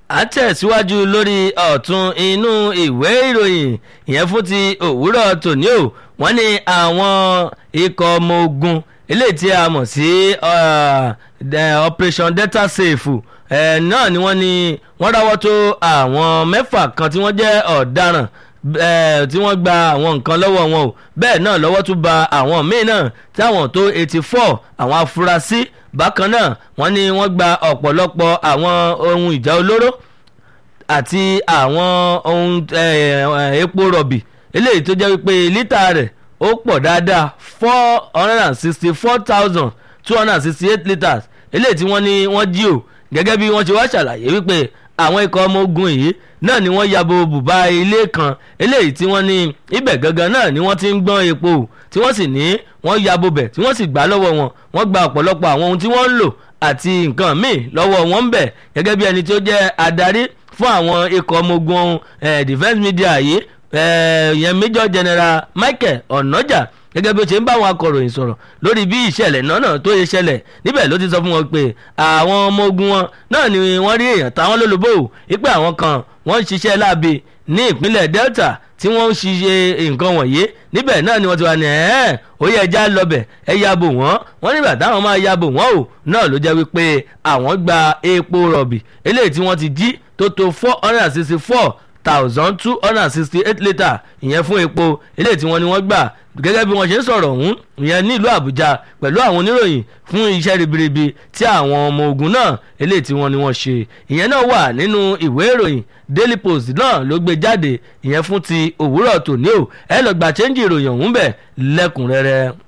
à ń tẹ̀síwájú lórí ọ̀tún inú ìwé ìròyìn ìyẹn fún ti òwúrọ̀ tòní o wọ́n ní àwọn ikọ̀ ọmọ ogun eléyìí tí a mọ̀ sí operation delta safe náà ni wọ́n ní wọ́n ráwọ́ tó àwọn mẹ́fà kan tí wọ́n jẹ́ ọ̀daràn tí wọ́n gba àwọn nǹkan lọ́wọ́ wọn o bẹ́ẹ̀ náà lọ́wọ́ tún ba àwọn míì náà táwọn tó eighty four àwọn afurasí bákan náà wọ́n ní wọ́n gba ọ̀pọ̀lọpọ̀ àwọn ohun ìjà olóró àti àwọn ohun epo rọ̀bì eléyìí tó jẹ́ wípé lítà rẹ̀ ó pọ̀ dáadáa four hundred and sixty four thousand two hundred and sixty eight litres eléyìí tí wọ́n ní wọ́n jí o gẹ́gẹ́ bí wọ́n ṣe wá ṣàlàyé wípé àwọn ikọ̀ ọmọ ogun yìí náà ni wọ́n yabo bùbá ilé kan eléyìí tí wọ́n ní ibẹ̀ gangan náà ni wọ́n ti ń gbọ́n epo tí wọ́n sì ní wọ́n yabo bẹ̀ tí wọ́n sì gbà lọ́wọ́ wọn wọ́n gba ọ̀pọ̀lọpọ̀ àwọn ohun tí wọ́n ń lò àti nǹkan míì lọ́wọ́ wọn ń bẹ̀ gẹ́gẹ́ bí ẹni tí ó jẹ́ adarí fún àwọn ikọ̀ ọmọ ogun defence media yìí ìyẹn major general michael onoja gẹ́gẹ́ bí ó ṣe ń bá àwọn akọ̀ròyìn sọ̀rọ̀ lórí bí ìṣẹ̀lẹ̀ náà tó yẹ ṣẹlẹ̀ níbẹ̀ ló ti sọ fún wọn pé àwọn ọmọ ogun wọn náà ni wọ́n rí èèyàn táwọn lólobó wípé àwọn kan wọ́n ń ṣiṣẹ́ láabi ní ìpínlẹ̀ delta tí wọ́n ń ṣiṣẹ́ nǹkan wọ̀nyí níbẹ̀ náà ni wọ́n ti wà ní ẹ̀ẹ́n ó yẹ ẹja lọ́bẹ̀ ẹ yabo wọ́n wọ́n nígbà táwọn máa yabo wọ́n o náà ló jẹ́ wípé àwọn gba epo rọ̀bì eléyìí tí wọ́n ti jí tó tó four hundred and sixty four thousand two hundred and sixty eight litre ìyẹn fún epo eléyìí tí wọ́n ní wọ́n gbà gẹ́gẹ́ bí wọ́n ṣe ń sọ̀rọ̀ ọ̀hún ìyẹn nílùú àbújá pẹ̀lú àwọn oníròyìn fún iṣẹ́ ribiribi tí àwọn ọmọ ogun náà eléyìí tí wọ́n ní wọ́n ṣe ìyẹn náà wà nínú ìwé ìròyìn daily post náà ló gbé jáde ìyẹn fún ti òwúrọ̀ tòní o ẹ lọ gbà chẹ́ńjì ìròyìn ọ̀hún bẹ̀ lẹ́kùnrẹ́rẹ́.